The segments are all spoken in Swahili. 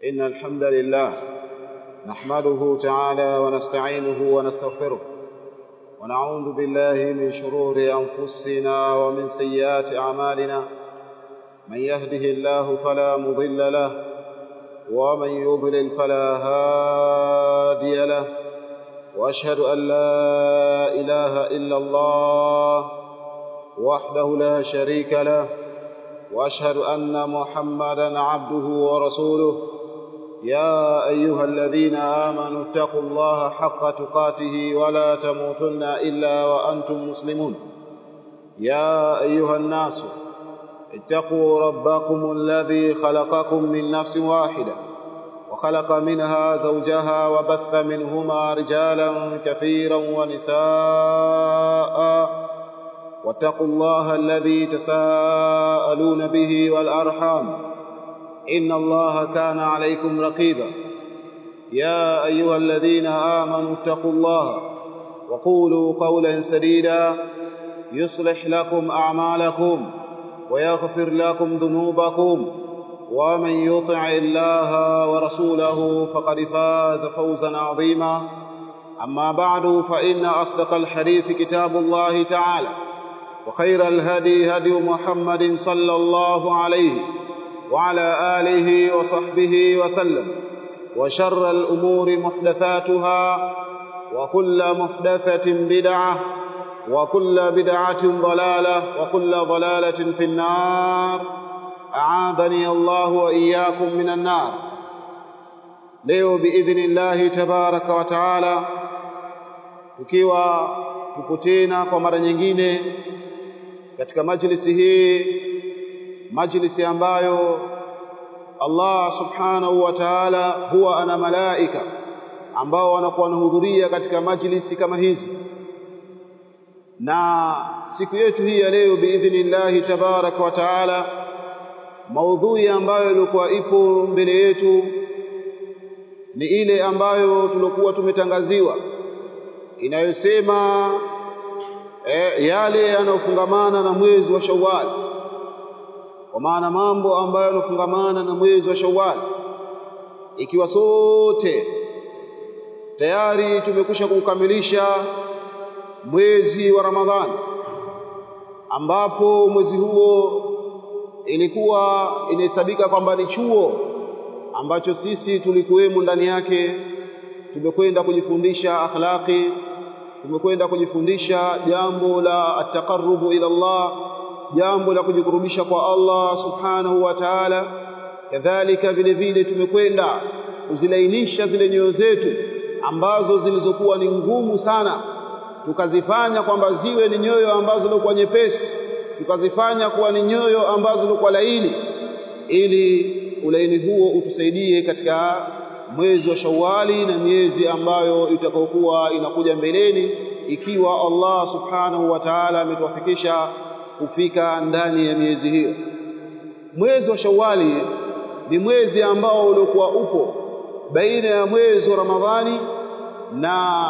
إن الحمد لله نحمده تعالى ونستعينه ونستغفره ونعوذ بالله من شرور أنفسنا ومن سيئات أعمالنا من يهده الله فلا مضل له ومن يضلل فلا هادي له وأشهد أن لا إله إلا الله وحده لا شريك له واشهد ان محمدا عبده ورسوله يا ايها الذين امنوا اتقوا الله حق تقاته ولا تموتن الا وانتم مسلمون يا ايها الناس اتقوا ربكم الذي خلقكم من نفس واحده وخلق منها زوجها وبث منهما رجالا كثيرا ونساء واتقوا الله الذي تساءلون به والأرحام إن الله كان عليكم رقيبا يا أيها الذين آمنوا اتقوا الله وقولوا قولا سديدا يصلح لكم أعمالكم ويغفر لكم ذنوبكم ومن يطع الله ورسوله فقد فاز فوزا عظيما أما بعد فإن أصدق الحديث كتاب الله تعالى وخير الهدي هدي محمد صلى الله عليه وعلى آله وصحبه وسلم وشر الأمور محدثاتها وكل محدثة بدعة وكل بدعة ضلالة وكل ضلالة في النار أعاذني الله وإياكم من النار leo biidhnillahi tabaraka wa taala tukiwa tuko tena kwa mara nyingine katika majlisi hii majlisi ambayo Allah subhanahu wa ta'ala huwa ana malaika ambao wanakuwa wanahudhuria katika majlisi kama hizi na siku yetu hii ya leo biidhnillahi tabaraka wa taala maudhui ambayo ilikuwa ipo mbele yetu ni ile ambayo tulikuwa tumetangaziwa inayosema e, yale yanayofungamana na mwezi wa Shawwal kwa maana mambo ambayo yanafungamana na mwezi wa Shawwal ikiwa sote tayari tumekwisha kukamilisha mwezi wa Ramadhani ambapo mwezi huo ilikuwa inahesabika kwamba ni chuo ambacho sisi tulikuwemo ndani yake tumekwenda kujifundisha akhlaqi tumekwenda kujifundisha jambo la ataqarrubu ila Allah jambo la kujikurubisha kwa Allah subhanahu wa ta'ala kadhalika vile vile tumekwenda kuzilainisha zile nyoyo zetu ambazo zilizokuwa ni ngumu sana tukazifanya kwamba ziwe ni nyoyo ambazo zilikuwa nyepesi tukazifanya kuwa ni nyoyo ambazo zilikuwa laini ili ulaini huo utusaidie katika mwezi wa Shawwali na miezi ambayo itakayokuwa inakuja mbeleni ikiwa Allah subhanahu wa ta'ala ametuwafikisha kufika ndani ya miezi hiyo mwezi wa Shawwali ni mwezi ambao uliokuwa upo baina ya mwezi wa Ramadhani na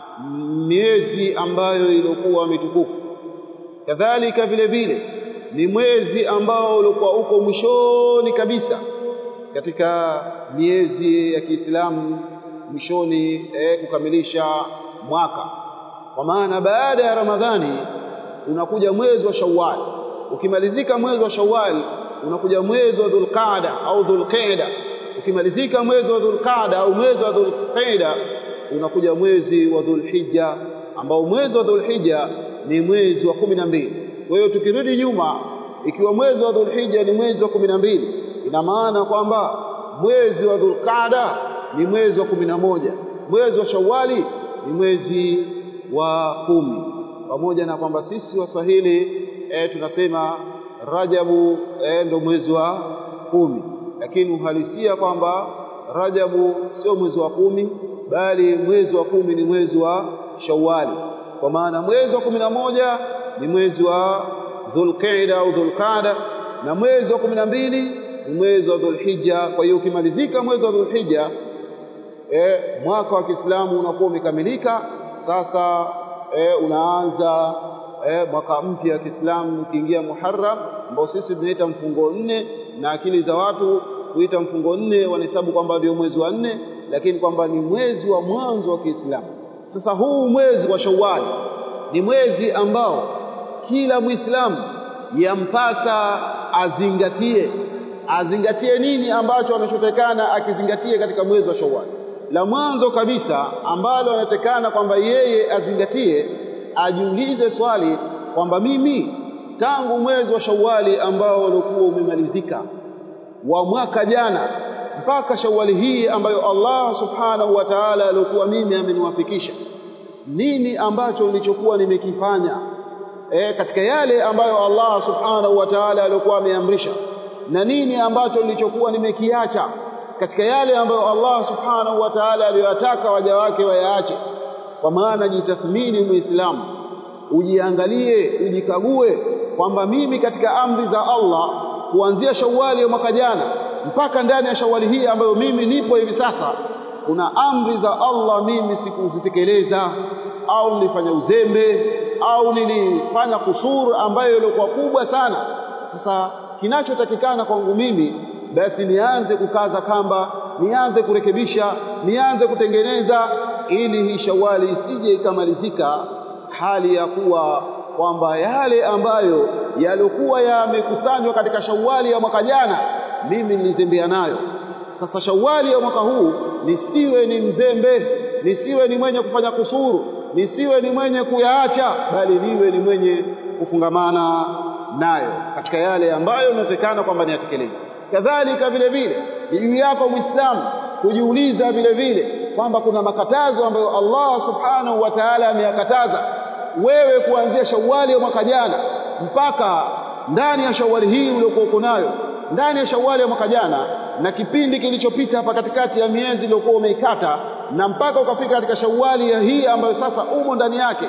miezi ambayo ilikuwa mitukufu kadhalika vile vile ni mwezi ambao ulikuwa uko mwishoni kabisa katika miezi ya Kiislamu mwishoni eh, kukamilisha mwaka kwa maana baada ya Ramadhani unakuja mwezi wa Shawwal ukimalizika mwezi wa Shawwal unakuja mwezi wa Dhulqaada au Dhulqaida ukimalizika mwezi wa Dhulqaada au mwezi wa Dhulqaida unakuja mwezi wa Dhulhijja ambao mwezi wa Dhulhijja ni mwezi wa kumi na mbili kwa hiyo tukirudi nyuma ikiwa mwezi wa Dhulhijja ni mwezi wa kumi na mbili ina maana kwamba mwezi wa Dhulqaada ni mwezi wa kumi na moja mwezi wa Shawwali ni mwezi wa kumi pamoja na kwamba sisi Waswahili e, tunasema Rajabu e, ndo mwezi wa kumi lakini uhalisia kwamba Rajabu sio mwezi wa kumi bali mwezi wa kumi ni mwezi wa Shawwali kwa maana mwezi wa kumi na moja ni mwezi wa Dhulqaida au Dhulqada na mwezi wa kumi na mbili ni mwezi wa Dhulhijja kwa hiyo ukimalizika mwezi wa Dhulhijja e, mwaka wa Kiislamu unakuwa umekamilika sasa e, unaanza e, mwaka mpya wa Kiislamu ukiingia Muharram ambao sisi tunaita mfungo nne na akili za watu kuita mfungo nne wanahesabu kwamba ndio mwezi wa nne lakini kwamba ni mwezi wa mwanzo wa Kiislamu sasa huu mwezi wa Shawwal ni mwezi ambao kila Muislamu yampasa azingatie azingatie nini ambacho anachotekana akizingatie katika mwezi wa Shawwal la mwanzo kabisa ambalo anatekana kwamba yeye azingatie ajiulize swali kwamba mimi tangu mwezi wa Shawwali ambao ulikuwa umemalizika wa mwaka jana mpaka Shawwali hii ambayo Allah Subhanahu wa Ta'ala alikuwa mimi ameniwafikisha nini ambacho nilichokuwa nimekifanya e, katika yale ambayo Allah Subhanahu wa Ta'ala alikuwa ameamrisha na nini ambacho nilichokuwa nimekiacha katika yale ambayo Allah Subhanahu wa Ta'ala aliyotaka waja wake wayaache kwa maana jitathmini muislamu ujiangalie ujikague kwamba mimi katika amri za Allah kuanzia Shawwali ya mwaka jana mpaka ndani ya Shawwali hii ambayo mimi nipo hivi sasa kuna amri za Allah mimi sikuzitekeleza au nilifanya uzembe au nilifanya kusuru ambayo ilikuwa kubwa sana sasa kinachotakikana kwangu mimi basi nianze kukaza kamba nianze kurekebisha nianze kutengeneza ili hii Shawwali isije ikamalizika hali ya kuwa kwamba yale ambayo yalikuwa yamekusanywa katika Shawwali ya mwaka jana mimi nilizembea nayo sasa Shawwali ya mwaka huu nisiwe ni mzembe nisiwe ni mwenye kufanya kusuru nisiwe ni mwenye kuyaacha bali niwe ni mwenye kufungamana nayo katika yale ambayo inatekana kwamba niyatekeleze kadhalika vile vile ni juu yako muislamu kujiuliza vile vile kwamba kuna makatazo ambayo Allah subhanahu wa ta'ala ameyakataza wewe kuanzia Shawwali ya mwaka jana mpaka ndani ya Shawwali hii uliokuwa uko nayo ndani ya Shawwali ya mwaka jana na kipindi kilichopita hapa katikati ya miezi iliyokuwa umeikata na mpaka ukafika katika Shawwali ya hii ambayo sasa umo ndani yake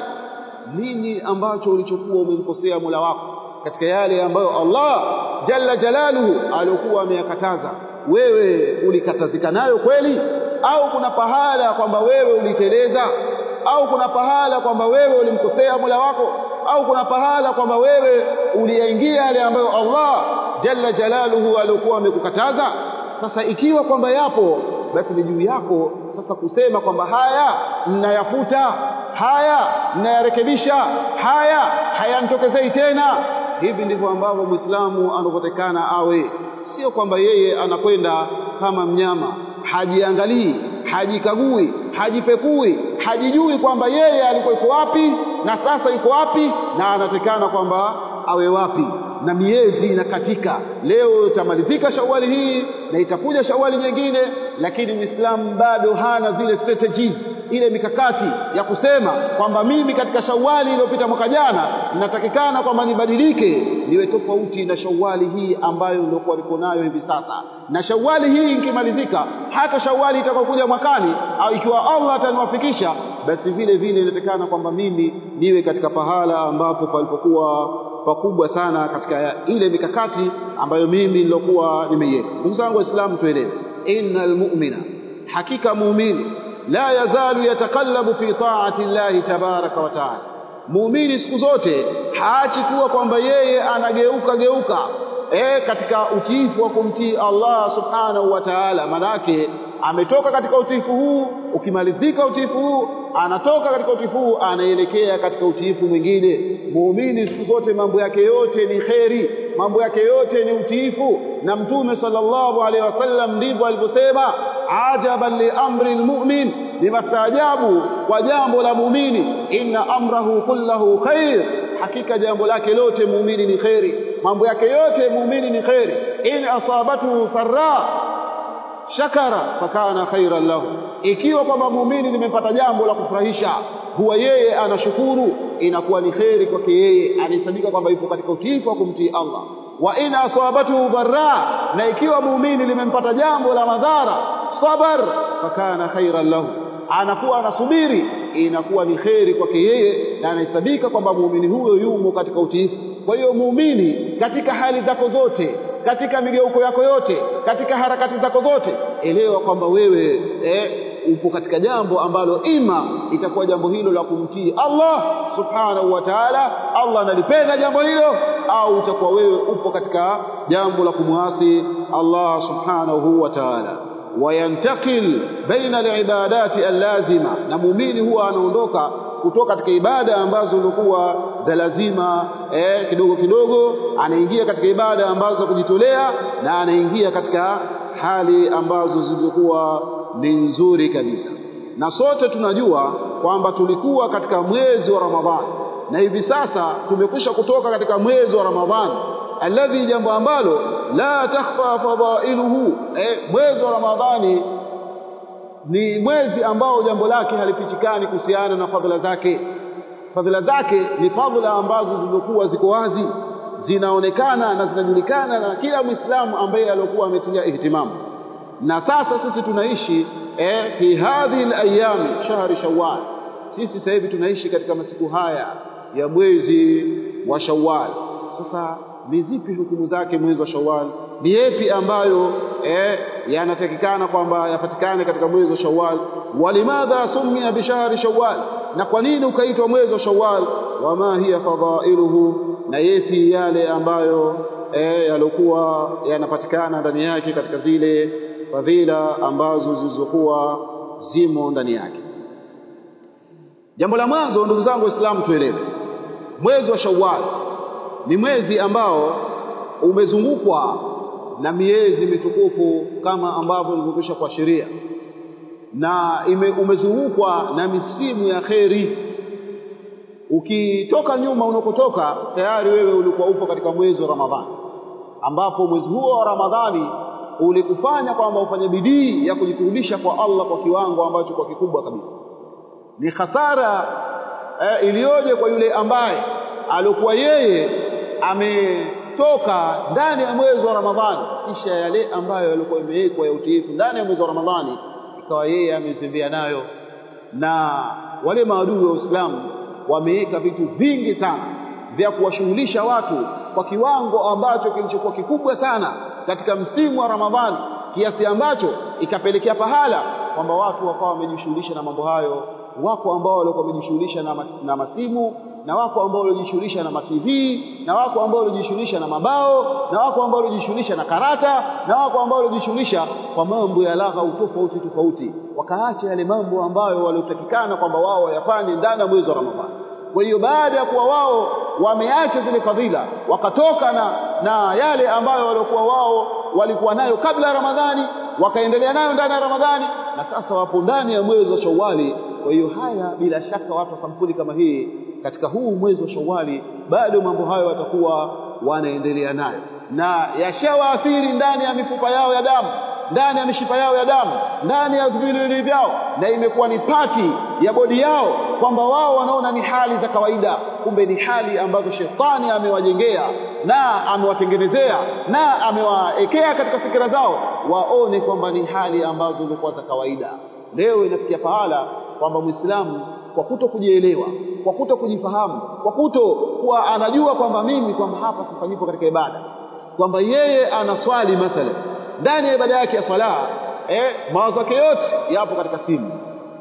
nini ambacho ulichokuwa umemkosea Mola wako katika yale ambayo Allah jalla jalaluhu alikuwa ameyakataza wewe ulikatazika nayo kweli au kuna pahala kwamba wewe uliteleza au kuna pahala kwamba wewe ulimkosea Mola wako au kuna pahala kwamba wewe uliyaingia yale ambayo Allah jalla jalaluhu alikuwa amekukataza sasa ikiwa kwamba yapo basi ni juu yako sasa kusema kwamba haya ninayafuta haya ninayarekebisha haya hayanitokezei tena hivi ndivyo ambavyo Muislamu anavyotekana awe sio kwamba yeye anakwenda kama mnyama hajiangalii hajikagui hajipekui hajijui kwamba yeye alikuwa iko wapi na sasa iko wapi na anatekana kwamba awe wapi na miezi inakatika leo itamalizika shawali hii na itakuja shawali nyingine lakini Muislamu bado hana zile strategies ile mikakati ya kusema kwamba mimi katika shawali iliyopita mwaka jana ninatakikana kwamba nibadilike niwe tofauti na shawali hii ambayo nilikuwa niko nayo hivi sasa na shawali hii ikimalizika hata shawali itakayokuja mwakani au ikiwa Allah ataniwafikisha basi vile vile inatakikana kwamba mimi niwe katika pahala ambapo palipokuwa pakubwa sana katika ile mikakati ambayo mimi nilokuwa nimeiweka ndugu zangu waislamu tuelewe innal mu'mina hakika muumini la yazalu yatakallabu fi ta'ati llahi tabaraka wa ta'ala muumini siku zote haachi kuwa kwamba yeye anageuka geuka e, katika utiifu wa kumtii Allah subhanahu wa ta'ala manake ametoka katika utiifu huu ukimalizika utiifu huu anatoka katika utiifu huu anaelekea katika utiifu mwingine muumini siku zote mambo yake yote ni kheri mambo yake yote ni utiifu na mtume sallallahu alaihi wasallam ndivyo alivyosema ajaban li amri almu'min limastaajabu kwa jambo la muumini inna amrahu kullahu khair hakika jambo lake lote muumini ni kheri mambo yake yote muumini ni kheri in asabatu sarra shakara fakana khairan lahu ikiwa kwamba muumini limempata jambo la kufurahisha huwa yeye anashukuru inakuwa ni kheri kwake yeye anahesabika kwamba yupo katika utiifu wa kumtii Allah wa in asabatu dharra na ikiwa muumini limempata jambo la madhara sabar fakana khairan lahu anakuwa anasubiri inakuwa ni kheri kwake yeye na anahesabika kwamba muumini huyo yumo katika utiifu kwa hiyo muumini katika hali zako zote katika migeuko yako yote katika harakati zako zote elewa kwamba wewe eh, upo katika jambo ambalo ima itakuwa jambo hilo la kumtii Allah subhanahu wa ta'ala Allah analipenda jambo hilo au utakuwa wewe upo katika jambo la kumwasi Allah subhanahu wa ta'ala wayantakil baina alibadati allazima na muumini huwa anaondoka kutoka katika ibada ambazo zilikuwa za lazima eh, kidogo kidogo anaingia katika ibada ambazo kujitolea na anaingia katika hali ambazo zilikuwa ni nzuri kabisa na sote tunajua kwamba tulikuwa katika mwezi wa Ramadhani na hivi sasa tumekwisha kutoka katika mwezi wa Ramadhani alladhi jambo ambalo la takhfa fadailuhu eh, mwezi wa Ramadhani ni mwezi ambao jambo lake halifichikani kuhusiana na fadhila zake fadhila zake ni fadhila ambazo zilizokuwa ziko wazi zinaonekana na zinajulikana na kila Muislamu ambaye alikuwa ametilia ihtimamu na sasa sisi tunaishi eh, fi hadhihi alayami shahri shawwal sisi sasa hivi tunaishi katika masiku haya ya mwezi wa Shawwal sasa ni zipi hukumu zake mwezi wa Shawwal ni yapi ambayo eh, yanatakikana kwamba yapatikane katika mwezi wa Shawwal walimadha sumia bishahri Shawwal na kwa nini ukaitwa mwezi wa Shawwal wama hiya fadailuhu na yapi yale ambayo eh, yalikuwa yanapatikana ndani yake katika zile fadhila ambazo zilizokuwa zimo ndani yake jambo la mwanzo ndugu zangu waislamu tuelewe mwezi wa Shawwal ni mwezi ambao umezungukwa na miezi mitukufu kama ambavyo nilivyokwisha kuashiria na ime, umezungukwa na misimu ya kheri ukitoka nyuma unakotoka tayari wewe ulikuwa upo katika mwezi wa Ramadhani ambapo mwezi huo wa Ramadhani ulikufanya kwamba ufanye bidii ya kujikurubisha kwa Allah kwa kiwango ambacho kwa kikubwa kabisa ni hasara eh, iliyoje kwa yule ambaye alikuwa yeye ametoka ndani ya mwezi wa Ramadhani kisha yale ambayo yalikuwa imewekwa ya utiifu ndani ya mwezi wa Ramadhani ikawa yeye amezembea nayo na wale maadui wa Uislamu wameweka vitu vingi sana vya kuwashughulisha watu kwa kiwango ambacho kilichokuwa kikubwa sana katika msimu wa Ramadhani kiasi ambacho ikapelekea pahala kwamba watu wakawa wamejishughulisha na mambo hayo wako ambao walikuwa wamejishughulisha na, na masimu na wako ambao walijishughulisha na matv na wako ambao walijishughulisha na mabao na wako ambao walijishughulisha na karata na wako ambao walijishughulisha kwa mambo ya lagha tofauti tofauti wakaacha yale mambo ambayo waliotakikana kwamba wao wayafanye ndani ya mwezi wa Ramadhani kwa hiyo baada ya kuwa wao wameacha zile fadhila wakatoka na, na yale ambayo waliokuwa wao walikuwa nayo kabla ya Ramadhani wakaendelea nayo ndani ya Ramadhani na sasa wapo ndani ya mwezi wa Shawwali kwa hiyo haya bila shaka watu wa sampuli kama hii katika huu mwezi wa Shawwali bado mambo hayo watakuwa wanaendelea nayo na yashawaathiri ndani ya mifupa yao ya damu ndani ya mishipa yao ya damu ndani ya viwiliwili vyao na imekuwa ni pati ya bodi yao kwamba wao wanaona ni hali za kawaida kumbe ni hali ambazo shetani amewajengea na amewatengenezea na amewaekea katika fikira zao waone kwamba ni hali ambazo zilikuwa za kawaida leo inafikia pahala kwamba Muislamu kwa kuto kujielewa kwa kuto kujifahamu kwa kuto kuwa anajua kwamba mimi kwamba hapa sasa nipo katika ibada kwamba yeye anaswali mathalan ndani ya ibada yake ya swala eh, mawazo yake yote yapo katika simu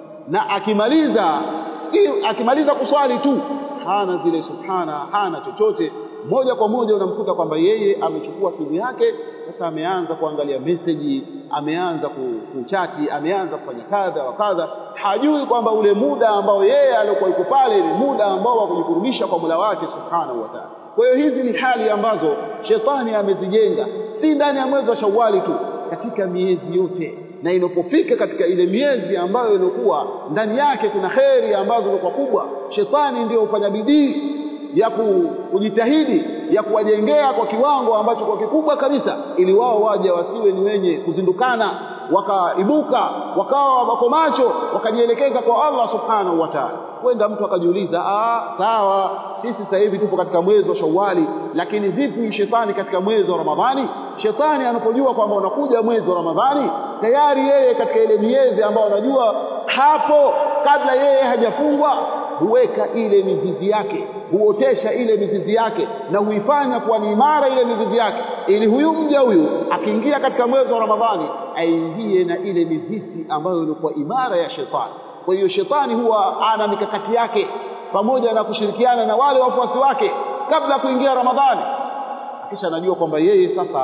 na akimaliza si akimaliza kuswali tu hana zile subhana hana chochote moja kwa moja unamkuta kwamba yeye amechukua simu yake sasa ameanza kuangalia meseji ameanza kuchati ameanza kufanya kadha wa kadha hajui kwamba ule muda ambao yeye alikuwa yuko pale ni muda ambao wa kujikurubisha kwa Mola wake subhanahu wa ta'ala kwa hiyo hizi ni hali ambazo shetani amezijenga si ndani ya mwezi wa Shawwali tu katika miezi yote na inapofika katika ile miezi ambayo ilikuwa ndani yake kuna kheri ambazo kwa kubwa shetani ndio hufanya bidii ya kujitahidi ya kuwajengea kwa kiwango ambacho kwa kikubwa kabisa ili wao waje wasiwe ni wenye kuzindukana wakaibuka wakawa wako macho wakajielekeza kwa Allah subhanahu wa ta'ala kwenda mtu akajiuliza ah sawa sisi sasa hivi tupo katika mwezi wa Shawwali lakini vipi shetani katika mwezi wa Ramadhani shetani anapojua kwamba unakuja mwezi wa Ramadhani tayari yeye katika ile miezi ambayo anajua hapo kabla yeye hajafungwa huweka ile mizizi yake huotesha ile mizizi yake na huifanya kuwa ni imara ile mizizi yake ili huyu mja huyu akiingia katika mwezi wa Ramadhani aingie na ile mizizi ambayo ilikuwa imara ya shetani kwa hiyo shetani huwa ana mikakati yake pamoja na kushirikiana na wale wafuasi wake kabla ya kuingia Ramadhani kisha anajua kwamba yeye sasa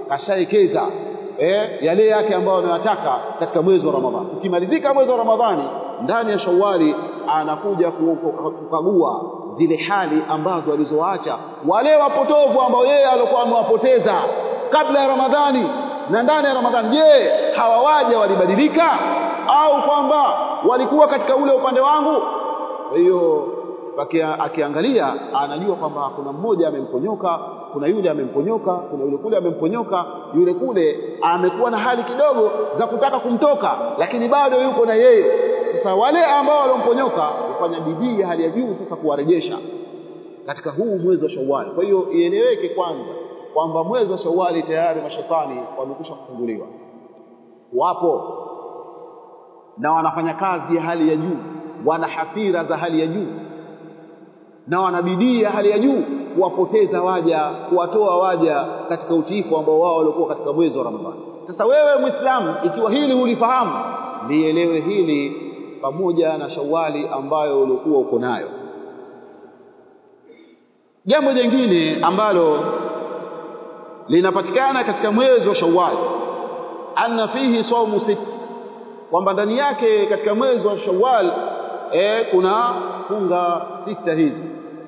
kashaekeza eh, yale yake ambayo anayataka katika mwezi wa Ramadhani. Ukimalizika mwezi wa Ramadhani, ndani ya Shawwali anakuja kukagua zile hali ambazo alizoacha wale wapotovu ambao yeye alikuwa amewapoteza kabla ya Ramadhani na ndani ya Ramadhani. Je, hawa waja walibadilika au kwamba walikuwa katika ule upande wangu? Kwa hiyo akiangalia anajua kwamba kuna mmoja amemponyoka, kuna yule amemponyoka, kuna yule kule amemponyoka, yule kule amekuwa na hali kidogo za kutaka kumtoka, lakini bado yuko na yeye. Sasa wale ambao waliomponyoka hufanya bidii hali ya juu sasa kuwarejesha katika huu mwezi wa Shawwal. Kwa hiyo ieleweke kwanza kwamba mwezi wa Shawwali tayari mashetani wamekwisha kufunguliwa, wapo na wanafanya kazi ya hali ya juu, wana hasira za hali ya juu na wana bidii ya hali ya juu kuwapoteza waja, kuwatoa waja katika utiifu ambao wao walikuwa katika mwezi wa Ramadhani. Sasa wewe Muislamu, ikiwa hili hulifahamu, lielewe hili pamoja na Shawwali ambayo ulikuwa uko nayo. Jambo jingine ambalo linapatikana katika mwezi wa Shawwal, anna fihi saumu sit, kwamba ndani yake katika mwezi wa Shawwal e, kuna funga sita hizi.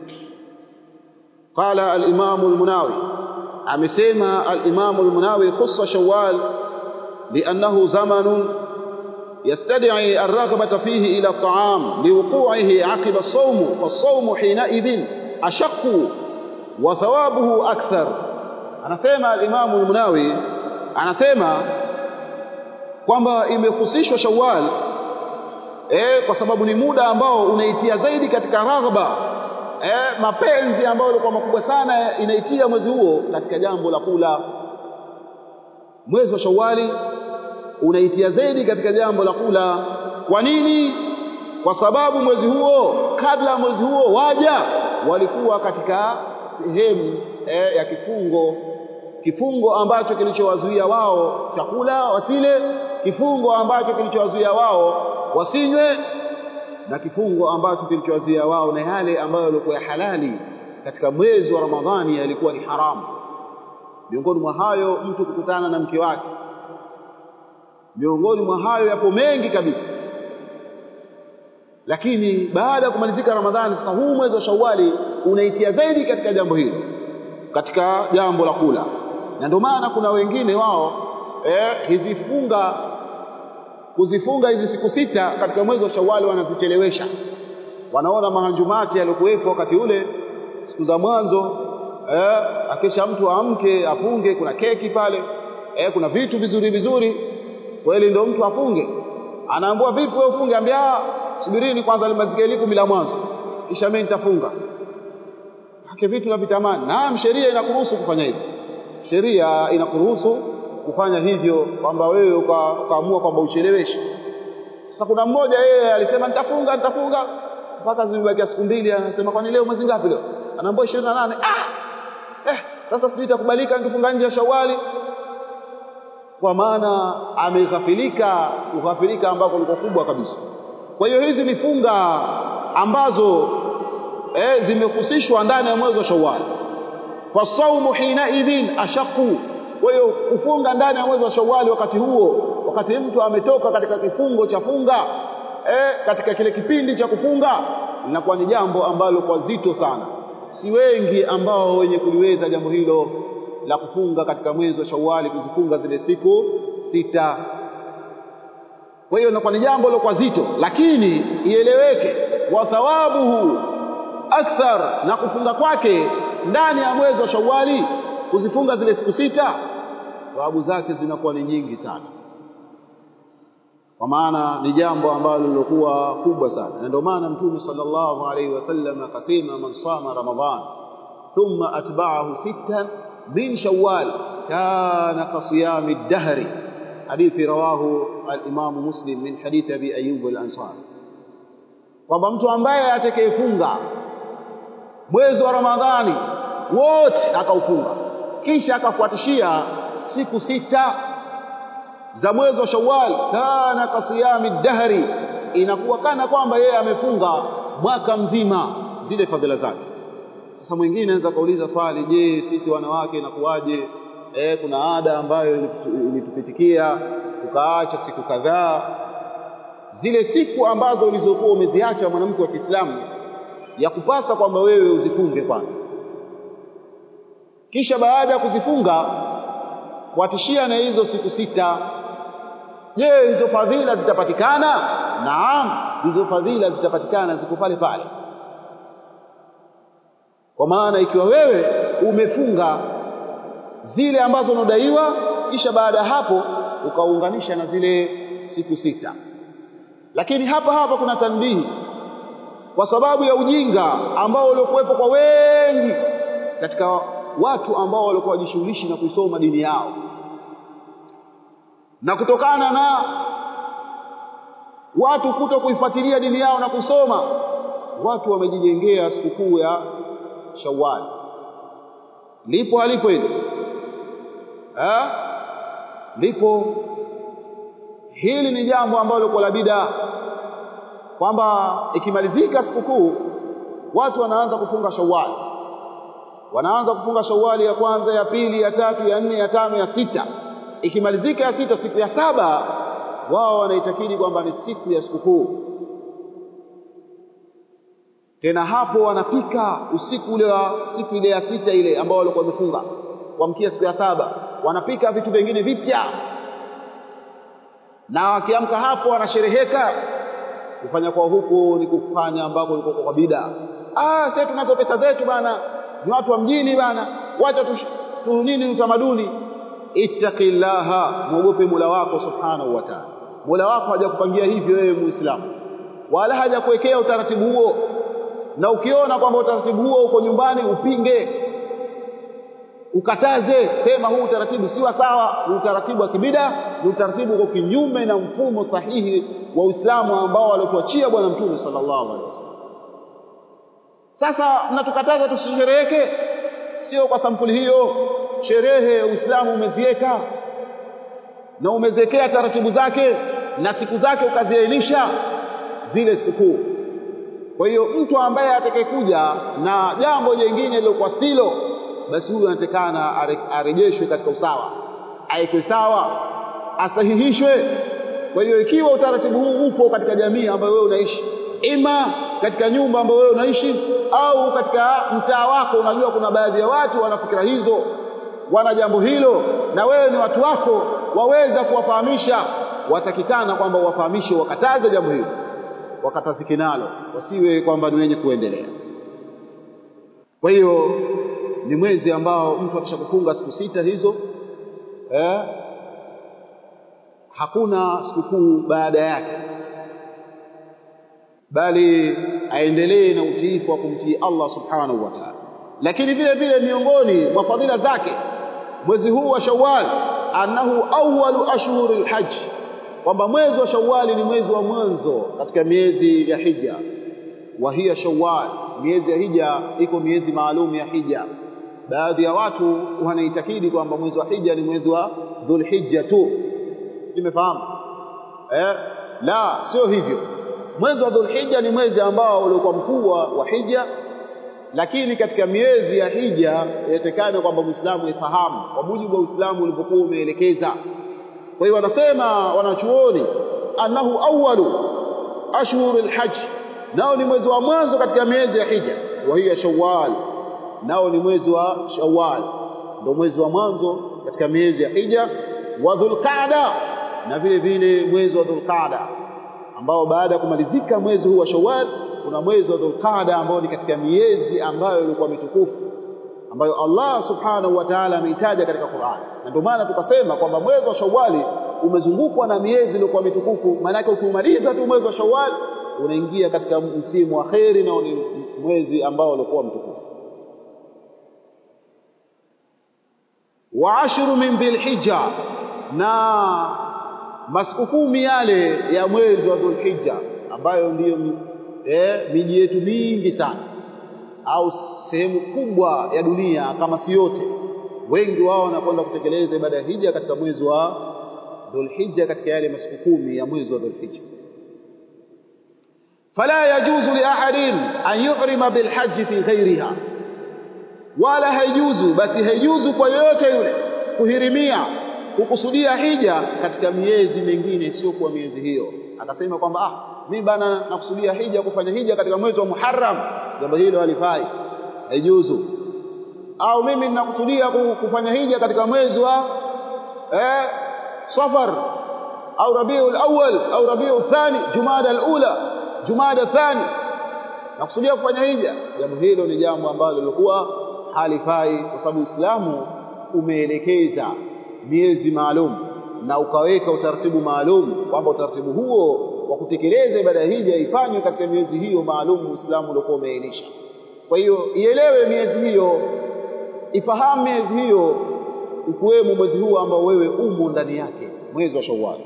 Qala al-Imam al-Munawi, amesema al-Imam al-Munawi khussa Shawwal liannahu zamanun يستدعي الرغبة فيه إلى الطعام لوقوعه عقب الصوم فالصوم حينئذ أشق وثوابه أكثر anasema al-Imam al-Munawi anasema kwamba imehusishwa Shawwal eh, kwa sababu ni muda ambao unaitia zaidi katika raghba eh, mapenzi ambayo yalikuwa makubwa sana inaitia mwezi huo katika jambo la kula. Mwezi wa Shawwali unaitia zaidi katika jambo la kula. Kwa nini? Kwa sababu mwezi huo, kabla mwezi huo waja walikuwa katika sehemu eh, ya kifungo kifungo ambacho kilichowazuia wao chakula wasile, kifungo ambacho kilichowazuia wao wasinywe, na kifungo ambacho kilichowazuia wao na yale ambayo yalikuwa ya halali katika mwezi wa Ramadhani yalikuwa ni haramu. Miongoni mwa hayo mtu kukutana na mke wake, miongoni mwa hayo yapo mengi kabisa. Lakini baada ya kumalizika Ramadhani, sasa huu mwezi wa Shawwali unaitia zaidi katika jambo hilo, katika jambo la kula na ndio maana kuna wengine wao eh, hizi funga kuzifunga hizi siku sita katika mwezi wa Shawwali wanazichelewesha. Wanaona mahanjumati yaliokuwepo wakati ule siku za mwanzo eh, akisha mtu amke afunge, kuna keki pale eh, kuna vitu vizuri vizuri, kweli ndio mtu afunge. Anaambiwa vipi wewe ufunge? Ambia subirini kwanza limalizike liku bila mwanzo, kisha mimi nitafunga. Hake vitu navitamani. Naam, sheria inakuruhusu kufanya hivyo sheria inakuruhusu kufanya hivyo, kwamba wewe ukaamua kwamba ucheleweshe. Sasa kuna mmoja yeye alisema nitafunga nitafunga mpaka zimebakia siku mbili, anasema kwani leo mwezi ngapi leo? Anaambia ishirini na nane. Ah, eh, sasa sijui itakubalika nikifunga nje ya Shawali, kwa maana ameghafilika, kughafilika ambako liko kubwa kabisa. Kwa hiyo hizi ni funga ambazo eh, zimehusishwa ndani ya mwezi wa Shawali fasaumu hina idhin ashaqu. Kwa hiyo kufunga ndani ya mwezi wa Shawwali wakati huo, wakati mtu ametoka katika kifungo cha funga eh, katika kile kipindi cha kufunga, linakuwa ni jambo ambalo kwa zito sana. Si wengi ambao wenye kuliweza jambo hilo la kufunga katika mwezi wa Shawwali, kuzifunga zile siku sita. Kwa hiyo inakuwa ni jambo la kwa zito, lakini ieleweke, wa thawabuhu akthar, na kufunga kwake ndani ya mwezi wa Shawwali kuzifunga zile siku sita, thawabu zake zinakuwa ni nyingi sana, kwa maana ni jambo ambalo lilokuwa kubwa sana, na ndio maana Mtume sallallahu alaihi wasallam akasema, man sama Ramadhan thumma atba'ahu sittan min Shawwal kana kasiyami dahri, hadithi rawahu al-Imam Muslim min hadithi Abi Ayyub al-Ansari, kwamba mtu ambaye atakayefunga mwezi wa Ramadhani wote akaufunga, kisha akafuatishia siku sita za mwezi wa Shawwal, kana kasiyami dahri, inakuwa kana kwamba yeye amefunga mwaka mzima, zile fadhila zake. Sasa mwingine anaweza kauliza swali, je, sisi wanawake inakuwaje? eh, kuna ada ambayo ilitupitikia tukaacha siku kadhaa zile siku ambazo ulizokuwa umeziacha mwanamke wa Kiislamu ya kupasa kwamba wewe uzifunge kwanza kisha baada ya kuzifunga kuatishia na hizo siku sita je hizo fadhila zitapatikana naam hizo fadhila zitapatikana ziko pale pale kwa maana ikiwa wewe umefunga zile ambazo unadaiwa kisha baada ya hapo ukaunganisha na zile siku sita lakini hapa hapa kuna tanbihi kwa sababu ya ujinga ambao uliokuwepo kwa wengi katika watu ambao walikuwa wajishughulishi na kusoma dini yao na kutokana na watu kuto kuifuatilia dini yao na kusoma watu wamejijengea sikukuu ya Shawwal lipo halipo hilo eh lipo hili ni jambo ambalo kwa la bid'a kwamba ikimalizika sikukuu watu wanaanza kufunga Shawwal wanaanza kufunga Shawwali ya kwanza ya pili ya tatu ya nne ya tano ya sita ikimalizika ya sita siku ya saba wao wanaitakidi kwamba ni siku ya sikukuu tena hapo wanapika usiku ule wa siku ile ya sita ile ambao walikuwa wamefunga kuamkia siku ya saba wanapika vitu vingine vipya na wakiamka hapo wanashereheka kufanya kwa huku ni kufanya ambako liko kwa bida ah sasa tunazo pesa zetu bana ni watu wa mjini bana wacha tu, tu nini utamaduni ittaqillaha muogope Mola wako subhanahu wa ta'ala Mola wako hajakupangia hivyo wewe muislamu wala hajakuwekea utaratibu huo na ukiona kwamba utaratibu huo uko nyumbani upinge ukataze sema huu utaratibu si wa sawa ni utaratibu wa kibida ni utaratibu uko kinyume na mfumo sahihi wa Uislamu ambao alituachia bwana mtume sallallahu alaihi wasallam sasa mnatukataza tusishereheke sio kwa sampuli hiyo sherehe Uislamu umeziweka na umeziwekea taratibu zake na siku zake ukaziainisha zile sikukuu kwa hiyo mtu ambaye atakayekuja na jambo jingine lilokuwa silo basi huyu anatakana arejeshwe katika usawa aekwe sawa asahihishwe kwa hiyo ikiwa utaratibu huu upo katika jamii ambayo wewe unaishi ima katika nyumba ambayo wewe unaishi au katika mtaa wako unajua kuna baadhi ya watu wana fikira hizo wana jambo hilo na wewe ni watu wako waweza kuwafahamisha watakitana kwamba uwafahamishe wakataze jambo hilo wakatazike nalo wasiwe kwamba ni wenye kuendelea kwa hiyo ni mwezi ambao mtu akishakufunga siku sita hizo eh, hakuna sikukuu baada yake bali aendelee na utiifu wa kumtii Allah subhanahu wa ta'ala lakini vile vile miongoni mwa fadhila zake mwezi huu wa Shawwal annahu awwalu ashhuril hajj kwamba mwezi wa Shawwal ni mwezi wa mwanzo katika miezi ya hija wa hiya Shawwal miezi ya hija iko miezi maalum ya hija baadhi ya watu wanaitakidi kwamba mwezi wa hija ni mwezi wa dhulhijja tu simefahamu eh la sio hivyo mwezi wa dhulhijja ni mwezi ambao uliokuwa mkubwa wa hija lakini katika miezi ya hija inatekana kwamba muislamu ifahamu kwa mujibu wa uislamu ulivyokuwa umeelekeza kwa hiyo wanasema wanachuoni annahu awwalu ashhurul hajj nao ni mwezi wa mwanzo katika miezi ya hija wa hiya shawwal nao ni mwezi wa shawwal ndio mwezi wa mwanzo katika miezi ya hija wa dhulqaada na vile vile mwezi wa dhulqaada ambao baada ya kumalizika mwezi huu wa shawwal kuna mwezi wa dhulqaada ambao ni katika miezi ambayo ilikuwa mitukufu ambayo Allah subhanahu wa ta'ala ameitaja katika Qur'an na ndio maana tukasema kwamba mwezi wa shawwali umezungukwa na miezi iliyokuwa mitukufu maana ukimaliza tu mwezi wa shawwal unaingia katika msimu wa kheri na ni mwezi ambao ulikuwa mtukufu wa ashru min dhilhijja na masiku kumi yale ya mwezi wa dhulhijja ambayo ndiyo eh, miji yetu mingi sana au sehemu kubwa ya dunia kama si yote wengi wao wanakwenda kutekeleza ibada ya hija katika mwezi wa dhulhijja katika yale masiku kumi ya mwezi wa dhulhijja fala yajuzu li ahadin an yuhrima bilhajj fi ghairiha wala haijuzu basi haijuzu kwa yoyote yule kuhirimia kukusudia hija katika miezi mingine sio kwa miezi hiyo akasema kwamba ah mimi bana nakusudia hija kufanya hija katika mwezi wa Muharram jambo hilo halifai haijuzu au mimi ninakusudia kufanya hija katika mwezi wa eh Safar au Rabiul Awwal au Rabiul Thani Jumada al-Ula Jumada Thani nakusudia kufanya hija jambo hilo ni jambo ambalo lilikuwa halifai kwa sababu Uislamu umeelekeza miezi maalum na ukaweka utaratibu maalum kwamba utaratibu huo wa kutekeleza ibada ya hija ifanywe katika miezi hiyo maalum Uislamu uliokuwa umeainisha kwa hiyo ielewe miezi hiyo ifahamu miezi hiyo ukiwemo mwezi huu ambao wewe umo ndani yake mwezi wa Shawwal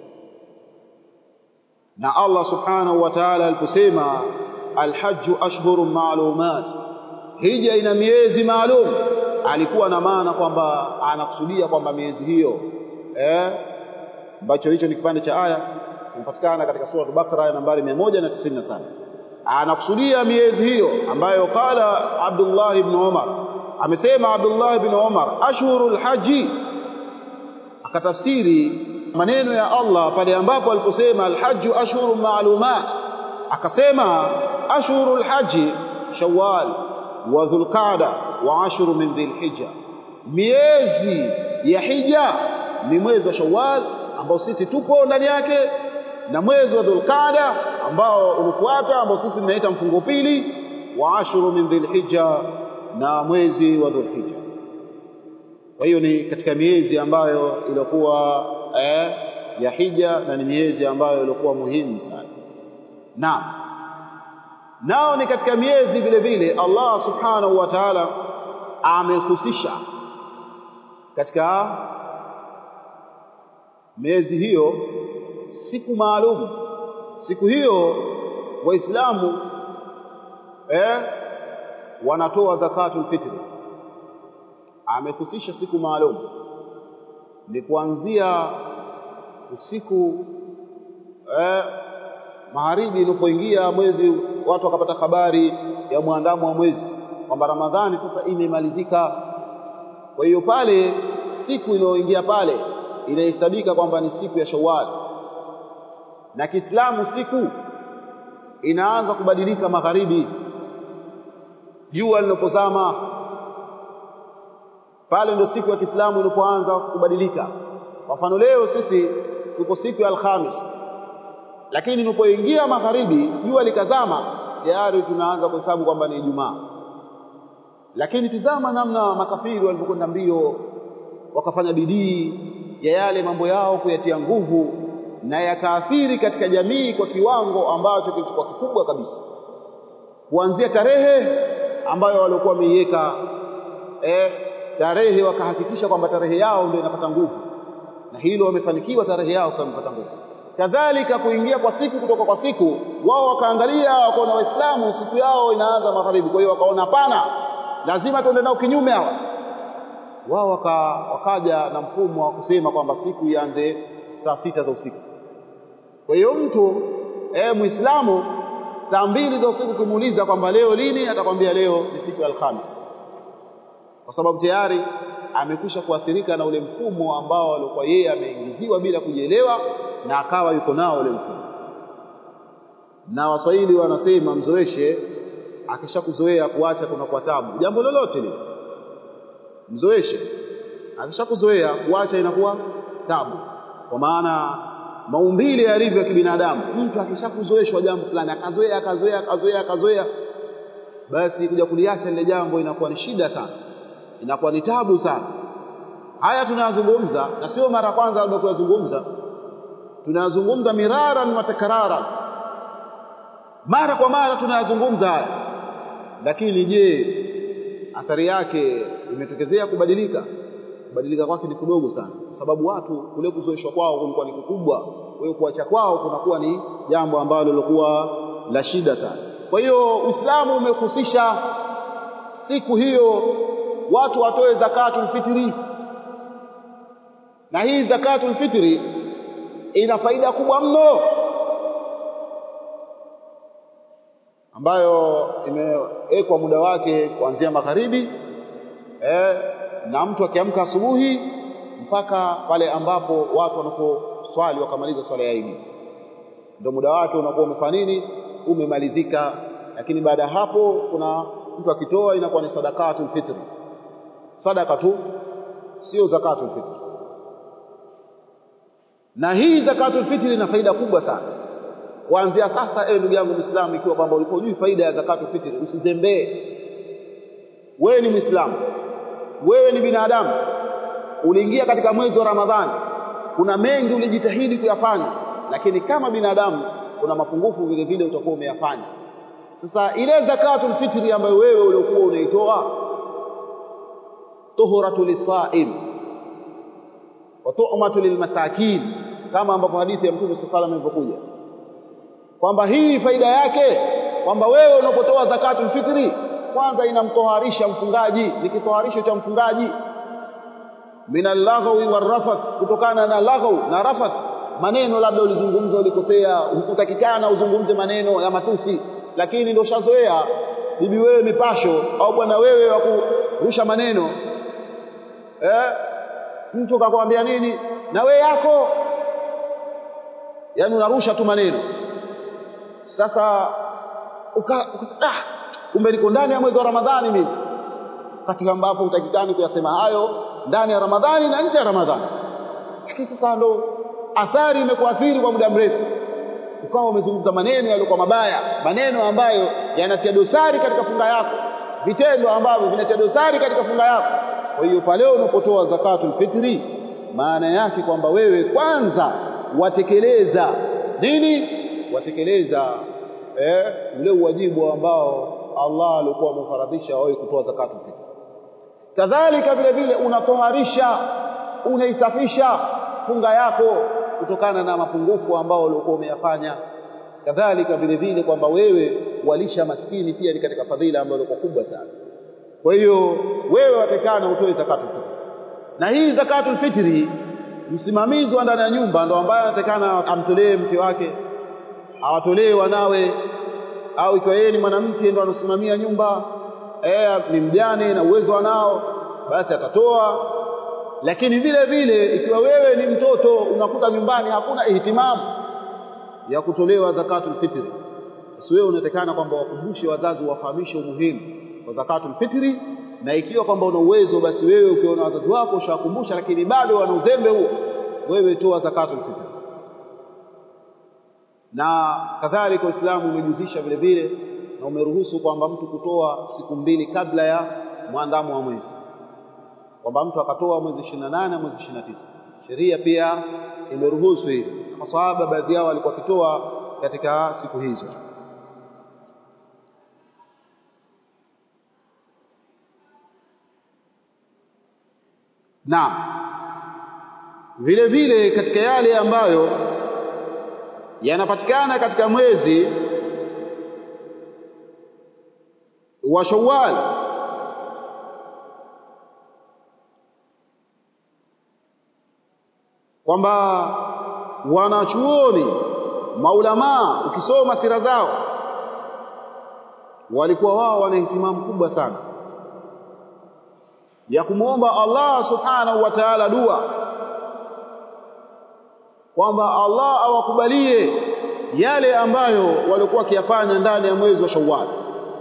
na Allah subhanahu wa ta'ala aliposema alhajju ashhurun ma'lumat hija ina miezi maalum alikuwa na maana kwamba anakusudia kwamba miezi hiyo eh ambacho hicho ni kipande cha aya inapatikana katika sura al-Baqara aya nambari 197 anakusudia miezi hiyo ambayo qala Abdullah ibn Umar amesema Abdullah ibn Umar ashhurul haji akatafsiri maneno ya Allah pale ambapo aliposema alhajju ashhurun ma'lumat akasema ashhurul haji shawwal wa dhulqa'da wa ashru min dhilhijja miezi ya hija ni mwezi wa shawwal ambao sisi tupo ndani yake na mwezi wa dhulqa'da ambao unafuata ambao sisi tunaita mfungo pili wa ashru min dhilhijja na mwezi wa dhulhijja kwa hiyo ni katika miezi ambayo ilikuwa eh, ya hija na ni miezi ambayo ilikuwa muhimu sana naam nao ni katika miezi vile vile Allah subhanahu wa ta'ala amehusisha katika miezi hiyo siku maalum siku hiyo waislamu eh, wanatoa zakatul fitri amehusisha siku maalum ni kuanzia usiku eh, magharibi ilipoingia mwezi watu wakapata habari ya mwandamo wa mwezi kwamba Ramadhani sasa imemalizika kwa hiyo pale siku iliyoingia pale inahesabika kwamba ni siku ya Shawwal na Kiislamu siku inaanza kubadilika magharibi jua linapozama pale ndio siku ya Kiislamu ilipoanza kubadilika kwa mfano leo sisi tuko siku ya Alhamis lakini tunapoingia magharibi jua likazama tayari tunaanza kuhesabu kwamba ni Ijumaa lakini tizama namna makafiri walivyokwenda mbio wakafanya bidii ya yale mambo yao kuyatia nguvu na yakaathiri katika jamii kwa kiwango ambacho kilikuwa kikubwa kabisa kuanzia tarehe ambayo walikuwa wameiweka eh, tarehe wakahakikisha kwamba tarehe yao ndio inapata nguvu na hilo wamefanikiwa tarehe yao kama imepata nguvu kadhalika kuingia kwa siku kutoka kwa siku wao wakaangalia wakaona waislamu siku yao inaanza magharibi kwa hiyo wakaona hapana lazima tuende nao kinyume hawa wao waka, wakaja na mfumo wa kusema kwamba siku ianze saa sita za usiku kwa hiyo mtu eh muislamu saa mbili za usiku kumuuliza kwamba leo lini atakwambia leo ni siku ya alhamis kwa sababu tayari amekwisha kuathirika na ule mfumo ambao alikuwa yeye ameingiziwa bila kujielewa na akawa yuko nao ule mfumo na waswahili wanasema mzoeshe akishakuzoea kuacha kuna kwa tabu jambo lolote lile mzoeshe akishakuzoea kuacha inakuwa tabu kwa maana maumbile yalivyo ya kibinadamu mtu akishakuzoeshwa jambo fulani akazoea akazoea akazoea akazoea basi kuja kuliacha lile jambo inakuwa ni shida sana inakuwa ni tabu sana haya tunayazungumza na sio mara kwanza labda kuyazungumza tunayazungumza miraran wa takraran mara kwa mara tunayazungumza haya lakini je athari yake imetokezea kubadilika kubadilika kwake ni kidogo sana kwa sababu watu kule kuzoeshwa kwao kulikuwa ni kukubwa kwa hiyo kuacha kwao kunakuwa ni jambo ambalo lilikuwa la shida sana kwa hiyo Uislamu umehusisha siku hiyo watu watoe zakatul fitri na hii zakatul fitri ina faida kubwa mno ambayo imewekwa muda wake kuanzia magharibi eh, na mtu akiamka asubuhi mpaka pale ambapo watu wanaposwali wakamaliza swala ya Idi, ndio muda wake unakuwa umefanya nini, umemalizika. Lakini baada ya hapo, kuna mtu akitoa inakuwa ni sadakatul fitri, sadaka tu, sio zakatul fitri. Na hii zakatul fitri ina faida kubwa sana. Kuanzia sasa, ewe ndugu yangu Muislamu, ikiwa kwamba ulikuwa hujui faida ya zakatul fitri, usizembee. Wewe ni Muislamu, wewe ni binadamu, uliingia katika mwezi wa Ramadhani, kuna mengi ulijitahidi kuyafanya, lakini kama binadamu kuna mapungufu vile vile utakuwa umeyafanya. Sasa ile zakatul fitri ambayo wewe uliokuwa unaitoa, tuhuratu lisaim wa tu'matu lilmasakin, kama ambapo hadithi ya Mtume sallallahu alayhi wasallam ilivyokuja kwamba hii faida yake kwamba wewe unapotoa zakatul fitri kwanza inamtoharisha mfungaji, ni kitoharisho cha mfungaji minal laghawi warrafath, kutokana na laghaw na rafath. Maneno labda ulizungumza ulikosea, hukutakikana uzungumze maneno ya matusi, lakini ndio shazoea bibi wewe mipasho au bwana wewe wa kurusha maneno eh? Mtu kakwambia nini na we yako, yaani unarusha tu maneno. Sasa uka, uka, ah, kumbe niko ndani ya mwezi wa Ramadhani mimi, katika ambapo utakikani kuyasema hayo ndani ya Ramadhani na nje ya Ramadhani. Lakini sasa ndo athari imekuathiri kwa muda mrefu, ukawa umezungumza maneno yaliyokuwa mabaya, maneno ambayo yanatia dosari katika funga yako, vitendo ambavyo vinatia dosari katika funga yako. Kwa hiyo pale unapotoa zakatul fitri, maana yake kwamba wewe kwanza watekeleza nini? Watekeleza eh, ule uwajibu ambao Allah alikuwa amefaradhisha wewe kutoa zakatul fitri. Kadhalika vile vile unatoharisha, unaisafisha funga yako kutokana na mapungufu ambao ulikuwa umeyafanya. Kadhalika vile vile kwamba wewe walisha maskini pia ni katika fadhila ambayo ilikuwa kubwa sana. Kwa hiyo wewe watekana utoe zakatul fitri, na hii zakatul fitri msimamizi wa ndani ya nyumba ndo ambaye anatakana amtolee mke wake, awatolee wanawe, au ikiwa yeye ni mwanamke ndo anasimamia nyumba eh, ni mjane na uwezo anao, basi atatoa. Lakini vile vile ikiwa wewe ni mtoto unakuta nyumbani hakuna ihtimamu ya kutolewa zakatul fitri, basi wewe unatakana kwamba wakumbushe wazazi, wafahamishe umuhimu wa zakatul fitri, na ikiwa kwamba una uwezo, basi wewe ukiona wazazi wako ushawakumbusha, lakini bado wana uzembe huo, wewe toa zakatul fitri. Na kadhalika Uislamu umejuzisha vile vile na umeruhusu kwamba mtu kutoa siku mbili kabla ya mwandamo wa mwezi, kwamba mtu akatoa mwezi 28 na mwezi 29. Sheria pia imeruhusu hivi. Masahaba baadhi yao walikuwa wakitoa katika siku hizo. Na vile vile katika yale ambayo yanapatikana katika mwezi wa Shawwal kwamba wanachuoni maulamaa, ukisoma sira zao, walikuwa wao wana ihtimamu kubwa sana ya kumwomba Allah subhanahu wa ta'ala dua kwamba Allah awakubalie yale ambayo walikuwa wakiyafanya ndani ya mwezi wa Shawwal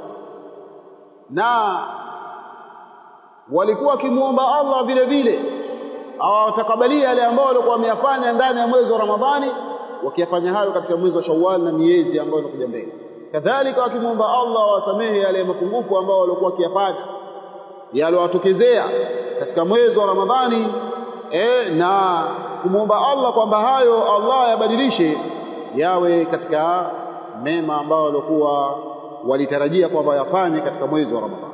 na walikuwa wakimwomba Allah vile vile awatakabalie yale ambayo walikuwa wameyafanya ndani ya mwezi wa Ramadhani, wakiyafanya hayo katika mwezi wa Shawwal na miezi ambayo inakuja mbele. Kadhalika wakimwomba Allah awasamehe yale mapungufu ambayo walikuwa wakiyafanya yaliwatokezea katika mwezi wa Ramadhani, e, na kumwomba Allah kwamba hayo Allah yabadilishe yawe katika mema ambayo walikuwa walitarajia kwamba yafanye katika mwezi wa Ramadhani.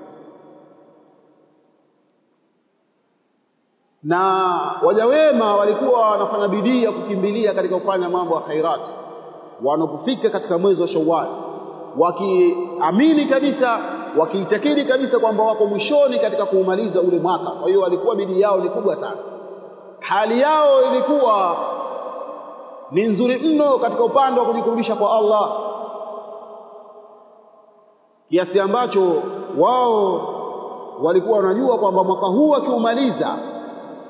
Na waja wema walikuwa wanafanya bidii ya kukimbilia katika kufanya mambo ya khairat wanapofika katika mwezi wa Shawwal, wakiamini kabisa, wakiitakidi kabisa kwamba wako mwishoni katika kuumaliza ule mwaka. Kwa hiyo walikuwa bidii yao ni kubwa sana, hali yao ilikuwa ni nzuri mno katika upande wa kujikurubisha kwa Allah kiasi ambacho wao walikuwa wanajua kwamba mwaka huu wakiumaliza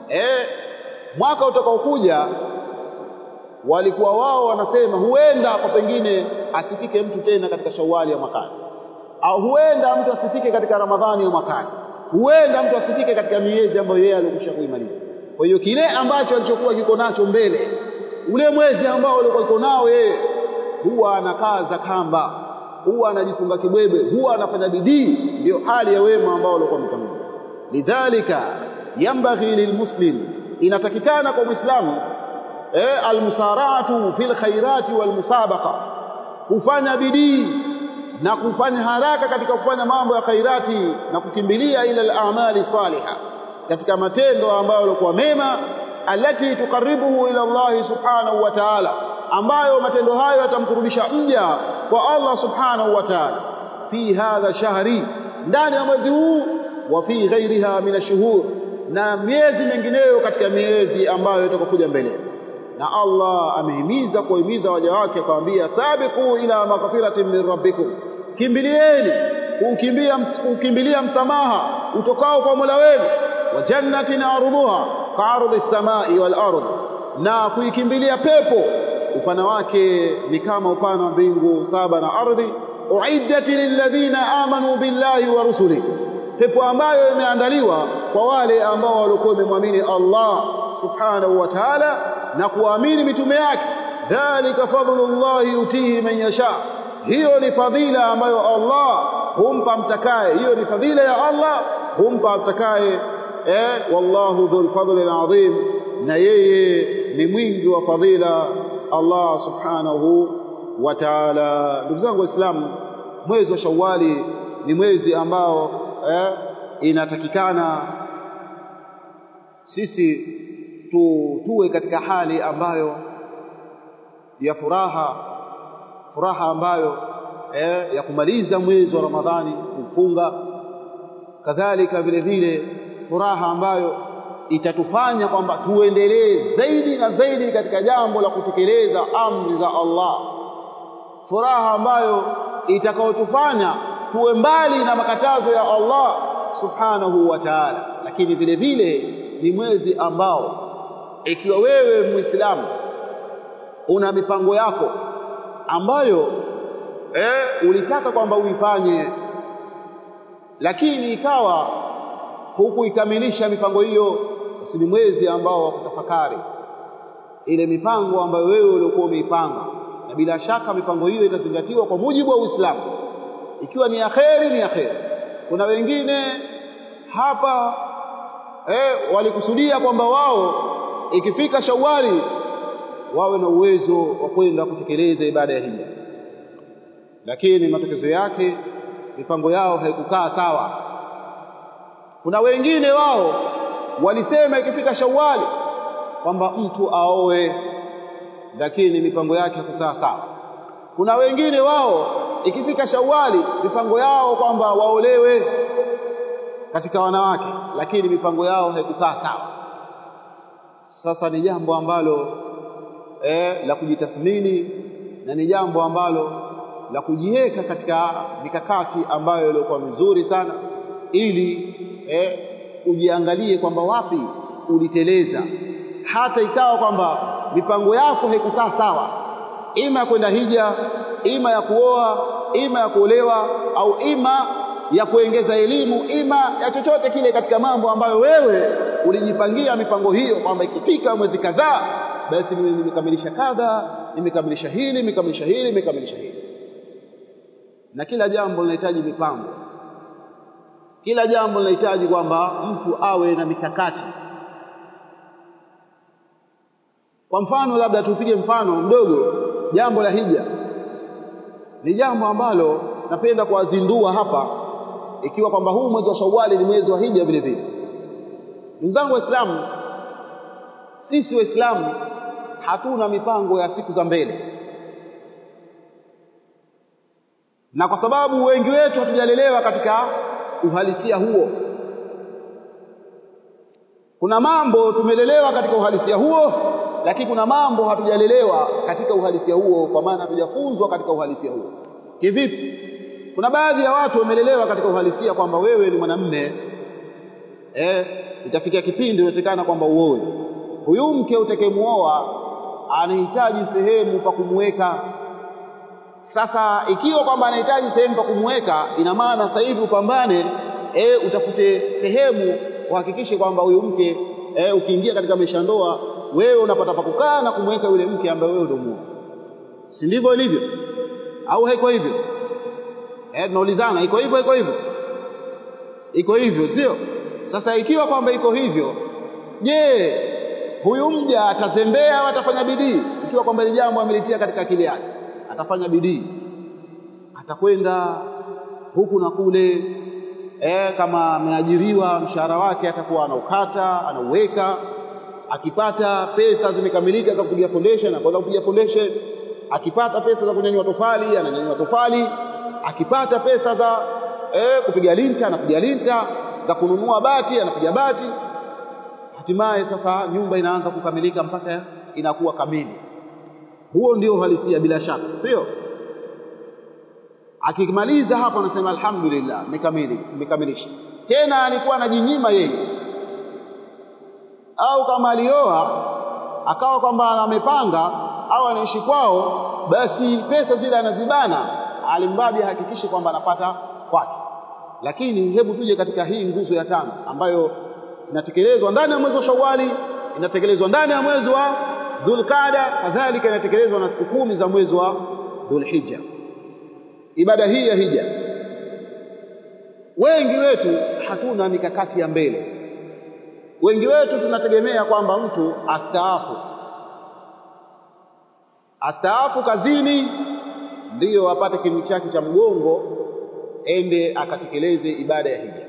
eh mwaka utakaokuja walikuwa wao wanasema huenda kwa pengine asifike mtu tena katika Shawwali ya mwakani au huenda mtu asifike katika Ramadhani ya mwakani huenda mtu asifike katika miezi ambayo yeye alikwisha kuimaliza kwa hiyo kile ambacho alichokuwa kiko nacho mbele ule mwezi ambao alikuwa iko nao yeye huwa anakaza kamba huwa anajifunga kibwebe huwa anafanya bidii ndio hali ya wema ambao walikuwa mtangulia lidhalika yambaghi lilmuslim inatakikana kwa muislamu eh almusara'atu fil khairati wal musabaqa kufanya bidii na kufanya haraka katika kufanya mambo ya khairati na kukimbilia ila al-a'mali salihah katika matendo ambayo yalikuwa mema alati tukaribuhu ila Allah subhanahu wa ta'ala ambayo matendo hayo yatamkurubisha mja kwa Allah subhanahu wa ta'ala fi hadha shahri ndani ya mwezi huu wa fi ghairiha min ashhur na miezi mingineyo katika miezi ambayo itakokuja mbele na Allah amehimiza kuhimiza waja wake akamwambia sabiqu ila maghfiratin min rabbikum kimbilieni kukimbia kukimbilia msamaha utokao kwa Mola wenu wa jannatin ardhuha ka'ardhi as-samai wal ardh na kuikimbilia pepo upana wake ni kama upana wa mbingu saba na ardhi uiddat lilladhina amanu billahi wa rusuli pepo ambayo imeandaliwa kwa wale ambao walikuwa wamemwamini Allah subhanahu wa ta'ala na kuamini mitume yake dhalika fadlullahi yutihi man yasha hiyo ni fadhila ambayo Allah humpa mtakaye hiyo ni fadhila ya Allah humpa mtakaye eh wallahu dhul fadli alazim na yeye ni mwingi wa fadhila Allah subhanahu wa ta'ala ndugu zangu waislamu mwezi wa shawwali ni mwezi ambao eh, inatakikana sisi tu, tuwe katika hali ambayo ya furaha furaha ambayo eh, ya kumaliza mwezi wa Ramadhani kufunga kadhalika vile vile furaha ambayo itatufanya kwamba tuendelee zaidi na zaidi katika jambo la kutekeleza amri za Allah furaha ambayo itakayotufanya tuwe mbali na makatazo ya Allah subhanahu wa ta'ala lakini vile vile ni mwezi ambao ikiwa wewe muislamu una mipango yako ambayo eh, ulitaka kwamba uifanye lakini ikawa hukuikamilisha mipango hiyo basi ni mwezi ambao wa kutafakari ile mipango ambayo wewe uliokuwa umeipanga na bila shaka mipango hiyo itazingatiwa kwa mujibu wa Uislamu ikiwa ni akheri ni akheri kuna wengine hapa eh, walikusudia kwamba wao ikifika Shawwali wawe na uwezo wa kwenda kutekeleza ibada ya hija lakini matokeo yake mipango yao haikukaa sawa kuna wengine wao walisema ikifika Shawwali kwamba mtu aoe lakini mipango yake haikukaa sawa kuna wengine wao ikifika Shawwali mipango yao kwamba waolewe katika wanawake lakini mipango yao haikukaa sawa sasa ni jambo ambalo eh, la kujitathmini na ni jambo ambalo la kujiweka katika mikakati ambayo ilikuwa mizuri sana ili eh, ujiangalie kwamba wapi uliteleza hata ikawa kwamba mipango yako haikukaa sawa ima ya kwenda hija ima ya kuoa ima ya kuolewa au ima ya kuongeza elimu ima ya chochote kile katika mambo ambayo wewe ulijipangia mipango hiyo kwamba ikifika mwezi kadhaa basi nimekamilisha kadha nimekamilisha hili nimekamilisha hili nimekamilisha hili na kila jambo linahitaji mipango kila jambo linahitaji kwamba mtu awe na mikakati kwa mfano labda tupige mfano mdogo jambo la hija ni jambo ambalo napenda kuwazindua hapa ikiwa kwamba huu mwezi wa Shawwali ni mwezi wa hija vile vile ndugu zangu waislamu sisi waislamu hatuna mipango ya siku za mbele na kwa sababu wengi wetu hatujalelewa katika uhalisia huo kuna mambo tumelelewa katika uhalisia huo lakini kuna mambo hatujalelewa katika uhalisia huo kwa maana hatujafunzwa katika uhalisia huo kivipi kuna baadhi ya watu wamelelewa katika uhalisia kwamba wewe ni mwanamme eh itafikia kipindi inawezekana kwamba uoe huyu mke utakayemuoa anahitaji sehemu pa kumweka sasa ikiwa kwamba anahitaji sehemu pa kumweka ina maana sasa hivi upambane e, utafute sehemu uhakikishe kwamba huyu mke e, ukiingia katika maisha ndoa wewe unapata pa kukaa na kumweka yule mke ambaye wewe ndio muoa si ndivyo ilivyo au haiko hivyo eh tunaulizana iko hivyo iko hivyo iko hivyo sio sasa ikiwa kwamba iko hivyo je huyu mja atazembea au atafanya bidii ikiwa kwamba ile jambo amelitia katika akili yake atafanya bidii atakwenda huku na kule eh kama ameajiriwa mshahara wake atakuwa anaukata anauweka akipata pesa zimekamilika za kupiga foundation anakwenda kupiga foundation akipata pesa za kunyanyua tofali ananyanyua tofali akipata pesa za eh, kupiga linta anapiga linta za kununua bati anapiga bati hatimaye sasa nyumba inaanza kukamilika mpaka inakuwa kamili huo ndio uhalisia bila shaka sio akimaliza hapo anasema alhamdulillah nikamili nimekamilisha tena alikuwa anajinyima yeye au kama alioa akawa kwamba amepanga au anaishi kwao basi pesa zile anazibana alimradi ahakikishe kwamba anapata kwake lakini hebu tuje katika hii nguzo ya tano ambayo inatekelezwa ndani ya mwezi wa Shawwali inatekelezwa ndani ya mwezi wa Dhulqaada kadhalika inatekelezwa na siku kumi za mwezi wa Dhulhijja ibada hii ya hija wengi wetu hatuna mikakati ya mbele wengi wetu tunategemea kwamba mtu astaafu astaafu kazini ndiyo apate kinu chake cha mgongo ende akatekeleze ibada ya hija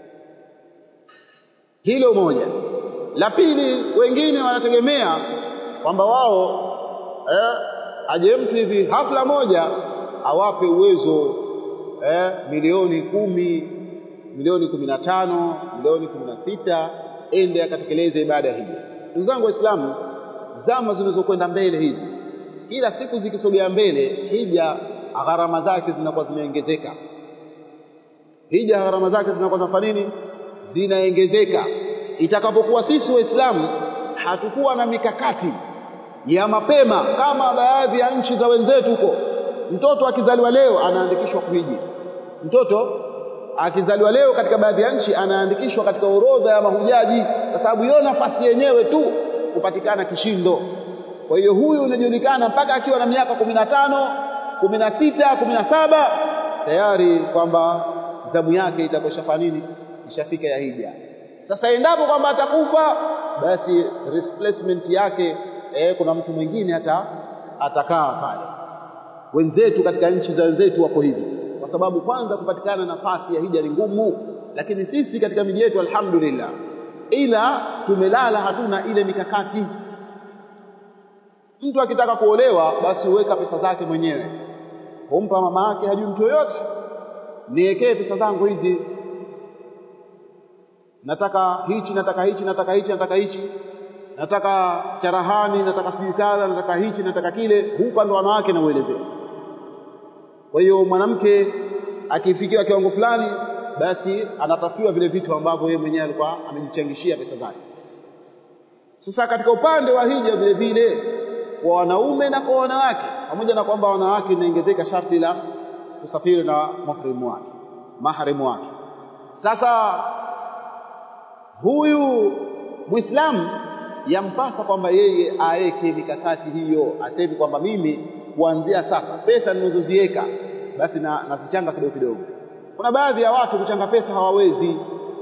hilo moja la pili wengine wanategemea kwamba wao eh, aje mtu hivi hafla moja awape uwezo eh, milioni kumi milioni kumi na tano milioni kumi na sita ende akatekeleze ibada ya hija ndugu zangu waislamu zama zinazokwenda mbele hizi kila siku zikisogea mbele hija gharama zake zinakuwa zinaongezeka hija gharama zake zinakuwa zinafanya nini zinaongezeka itakapokuwa sisi waislamu hatukuwa na mikakati ya mapema kama baadhi ya nchi za wenzetu huko mtoto akizaliwa leo anaandikishwa kuhiji mtoto akizaliwa leo katika baadhi ya nchi anaandikishwa katika orodha ya mahujaji kwa sababu hiyo nafasi yenyewe tu kupatikana kishindo kwa hiyo huyu unajulikana mpaka akiwa na miaka kumi na tano kumi na sita kumi na saba tayari kwamba zamu yake itakuwa nini ishafika ya hija sasa endapo kwamba atakufa basi replacement yake eh, kuna mtu mwingine hata atakaa pale wenzetu katika nchi za wenzetu wako hivi kwa sababu kwanza kupatikana nafasi ya hija ni ngumu lakini sisi katika miji yetu alhamdulillah ila tumelala hatuna ile mikakati mtu akitaka kuolewa basi huweka pesa zake mwenyewe humpa mama yake hajui mtu yoyote niwekee pesa zangu hizi nataka hichi nataka hichi nataka hichi nataka hichi nataka charahani nataka sijui kadha nataka hichi nataka kile hupa ndo wanawake na uelezea kwa hiyo mwanamke akifikiwa kiwango fulani basi anatafiwa vile vitu ambavyo yeye mwenyewe alikuwa amejichangishia pesa zake sasa katika upande wa hija vile vile kwa wanaume na kwa wanawake pamoja na kwamba wanawake inaongezeka sharti la kusafiri na mahrimu wake mahrimu wake sasa huyu muislamu yampasa kwamba yeye aweke mikakati hiyo aseme kwamba mimi kuanzia sasa pesa ninazoziweka basi na nazichanga kidogo kidogo kuna baadhi ya watu kuchanga pesa hawawezi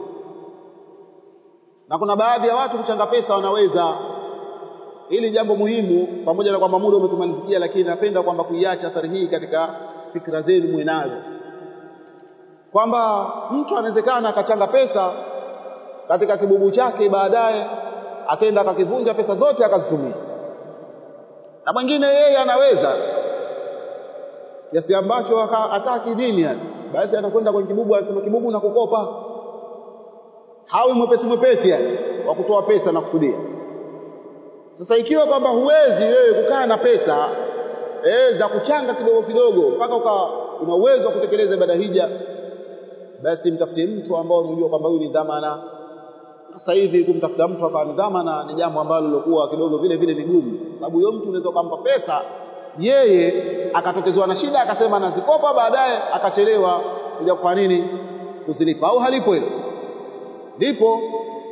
na kuna baadhi ya watu kuchanga pesa wanaweza hili jambo muhimu pamoja na kwamba muda umetumalizikia lakini napenda kwamba kuiacha athari hii katika fikra zenu mwe nazo kwamba mtu anawezekana akachanga pesa katika kibubu chake baadaye akaenda akakivunja pesa zote akazitumia na mwingine yeye anaweza kiasi ambacho hataki dini yani basi anakwenda kwenye kibubu anasema kibubu na kukopa hawi mwepesi mwepesi yani wa kutoa pesa na kusudia sasa ikiwa kwamba huwezi wewe kukaa na pesa eh, za kuchanga kidogo kidogo mpaka uka una uwezo wa kutekeleza ibada hija basi mtafute mtu ambao unajua kwamba huyu ni dhamana sasa hivi kumtafuta mtu akawa ni dhamana ni jambo ambalo lilokuwa kidogo vile vile ni gumu sababu huyo mtu unaweza kumpa pesa yeye akatokezewa na shida akasema anazikopa baadaye akachelewa kuja kwa nini kuzilipa au halipo hilo lipo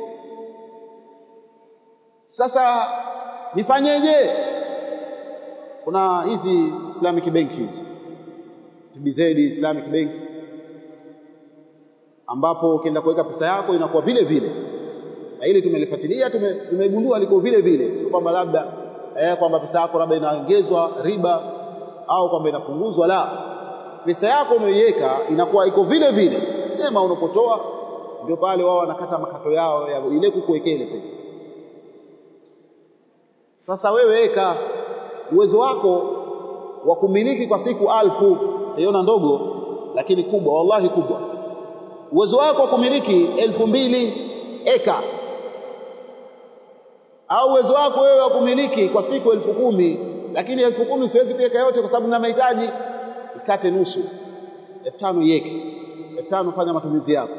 sasa nifanyeje kuna hizi Islamic banks TBZ Islamic Bank ambapo ukienda kuweka pesa yako inakuwa vile vile na hili tumelifuatilia tumegundua liko vile vile sio kwamba labda eh, kwamba pesa yako labda inaongezwa riba au kwamba inapunguzwa la pesa yako umeiweka inakuwa iko vile vile sema unapotoa ndio pale wao wanakata makato yao ya ile kukuwekea ile pesa sasa wewe weka uwezo wako wa kumiliki kwa siku alfu utaiona ndogo lakini kubwa wallahi kubwa uwezo wako wa kumiliki elfu mbili eka au uwezo wako wewe wa kumiliki kwa siku elfu kumi lakini elfu kumi siwezi kuweka yote kwa sababu na mahitaji ikate nusu elfu tano iweke elfu tano fanya matumizi yako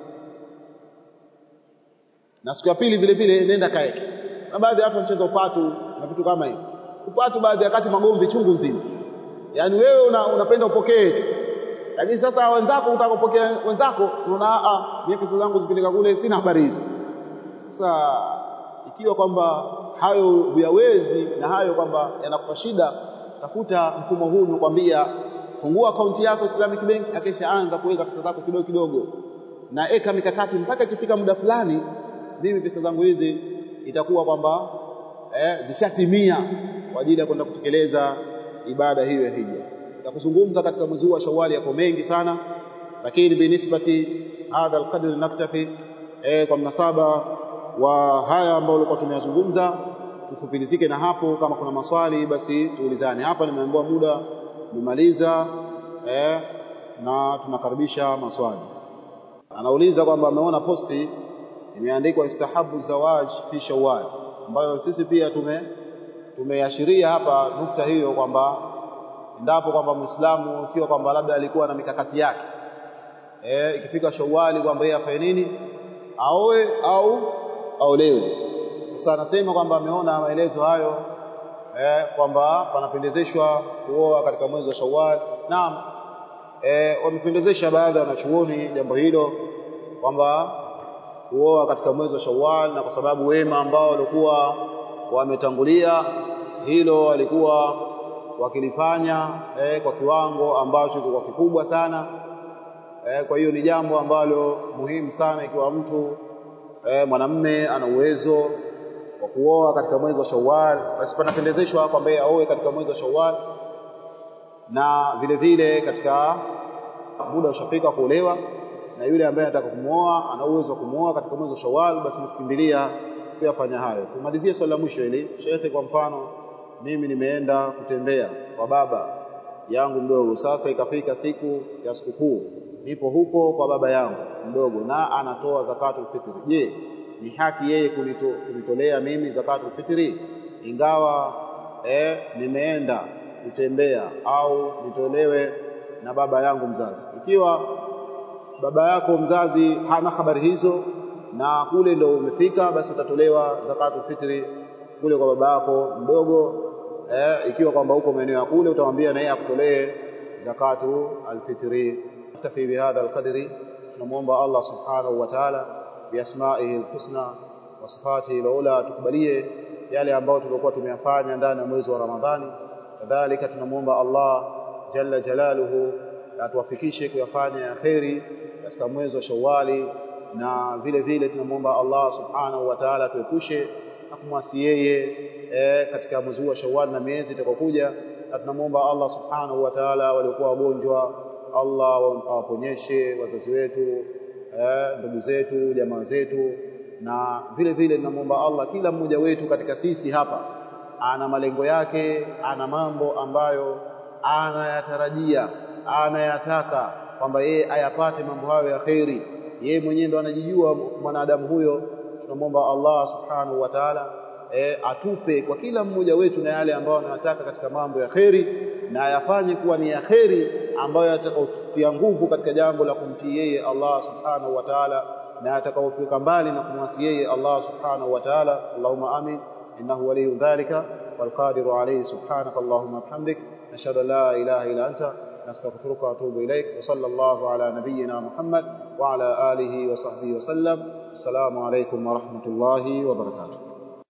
na siku ya pili vile vile nenda kaeke na baadhi ya watu wanacheza upatu na vitu kama hivyo upatu baadhi ya wakati magomvi chungu nzima yaani wewe una, unapenda upokee tu lakini sasa wenzako utakapokea wenzako unaona a mimi pesa zangu zipeleka kule sina habari hizo sasa ikiwa kwamba hayo huyawezi na hayo kwamba yanakupa shida tafuta mfumo huu nikwambia fungua akaunti yako Islamic Bank akisha anza kuweka pesa zako kidogo kidogo na eka mikakati mpaka ikifika muda fulani mimi pesa zangu hizi itakuwa kwamba eh, zishatimia kwa ajili ya kwenda kutekeleza ibada hiyo ya hija ya kuzungumza katika mwezi wa Shawwal yako mengi sana lakini binisbati hadha alqadr naktafi eh, kwa mnasaba wa haya ambayo tulikuwa tumeyazungumza tufupilizike na hapo kama kuna maswali basi tuulizane hapa nimeambiwa muda nimemaliza eh, na tunakaribisha maswali anauliza kwamba ameona posti imeandikwa istahabu zawaj fi shawwal ambayo sisi pia tume tumeashiria hapa nukta hiyo kwamba endapo kwamba Muislamu ikiwa kwamba labda alikuwa na mikakati yake eh ikifika Shawwali kwamba yeye afanye nini aoe au aolewe sasa anasema kwamba ameona maelezo hayo eh kwamba panapendezeshwa kuoa katika mwezi wa Shawwal naam eh wamependezesha baadhi ya wanachuoni jambo hilo kwamba kuoa katika mwezi wa Shawwal na kwa sababu wema ambao walikuwa wametangulia hilo walikuwa wakilifanya eh, kwa kiwango ambacho kilikuwa kikubwa sana eh, kwa hiyo ni jambo ambalo muhimu sana ikiwa mtu eh, mwanamme ana uwezo wa kuoa katika mwezi wa Shawwal basi panapendezeshwa kwamba aoe katika mwezi wa Shawwal na vile vile katika muda ushafika kuolewa na yule ambaye anataka kumwoa ana uwezo wa kumwoa katika mwezi wa Shawwal basi nikukimbilia kuyafanya hayo tumalizie swali la mwisho hili shekhe kwa mfano mimi nimeenda kutembea kwa baba yangu mdogo sasa ikafika siku ya sikukuu nipo huko kwa baba yangu mdogo na anatoa zakatul fitri je ni haki yeye kunito, kunitolea mimi zakatul fitri ingawa eh, nimeenda kutembea au nitolewe na baba yangu mzazi ikiwa baba yako mzazi hana habari hizo na kule ndo umefika basi utatolewa zakatul fitri kule kwa baba yako mdogo eh, ikiwa kwamba uko maeneo ya kule utamwambia na yeye akutolee zakatu alfitri tafi bihadha alqadri tunamuomba Allah subhanahu wa ta'ala biasma'ihi alhusna wa sifatihi alula tukubalie yale ambayo tulikuwa tumeyafanya ndani ya mwezi wa Ramadhani kadhalika tunamuomba Allah jalla jalaluhu atuwafikishe kuyafanya ya kheri katika mwezi wa Shawwali na vile vile tunamuomba Allah subhanahu wa ta'ala tuepushe na kumwasi yeye e, katika mwezi wa Shawwal na miezi itakayokuja na tunamuomba Allah subhanahu wa ta'ala waliokuwa wagonjwa Allah awaponyeshe wazazi wetu e, ndugu zetu jamaa zetu na vile vile tunamuomba Allah kila mmoja wetu katika sisi hapa ana malengo yake ana mambo ambayo anayatarajia anayataka kwamba yeye ayapate mambo hayo ya kheri yeye mwenyewe ndo anajijua mwanadamu huyo tunamwomba Allah subhanahu wa ta'ala e, atupe kwa kila mmoja wetu na yale ambayo anayataka katika mambo ya kheri na ayafanye kuwa ni ya kheri ambayo yatakayotia nguvu katika jambo la kumtii yeye Allah subhanahu wa ta'ala na atakaofika mbali na kumwasi yeye Allah subhanahu wa ta'ala Allahumma amin innahu waliyyu dhalika والقادر عليه سبحانك اللهم وبحمدك نشهد ان لا اله الا انت نستغفرك واتوب اليك وصلى الله على نبينا محمد وعلى اله وصحبه وسلم السلام عليكم ورحمه الله وبركاته